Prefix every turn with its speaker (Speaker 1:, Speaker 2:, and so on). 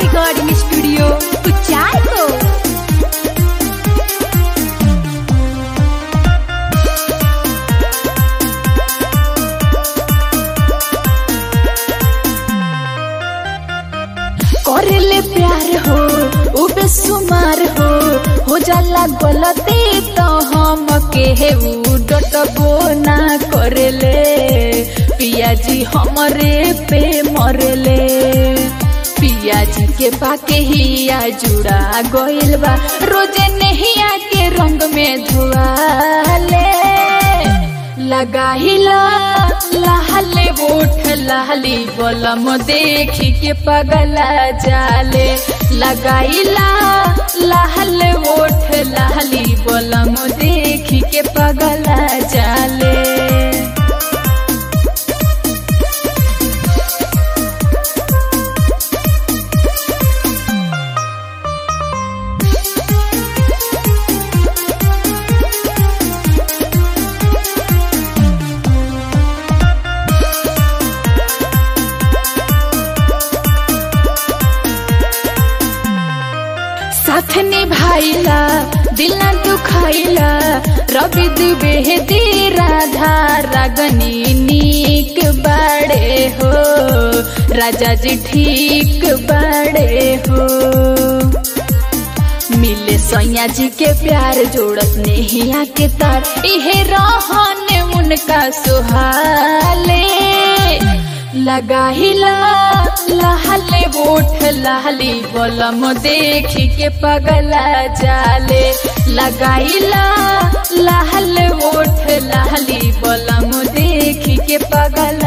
Speaker 1: recording studio कुचाय को करले प्यार हो उ बेसुमार हो हो जाला गलती तो हम के उ डटबो ना करले पियाजी हमरे पे मरले पियाजी के पाके हिया जुड़ा गइल बा रोजे नहिया के रंग में धुआले लगाहिला लहले ओठ लहली बलम देखी के पगला जाले लगाइला लहले ओठ लहली बलम देखी के पगला जाले साथ निभाइला दिल न दुखाइला रवि दुबे दे राधा रागनी नीक बड़े हो राजा जी ठीक बड़े हो मिले सैया जी के प्यार जोड़त नेहिया के तार इहे रहन उनका सुहाले लगाहिला लहले ओठ लहली बलम देखी के पगला जाले लगाइला लहले ओठ लहली बलम देखी के पगला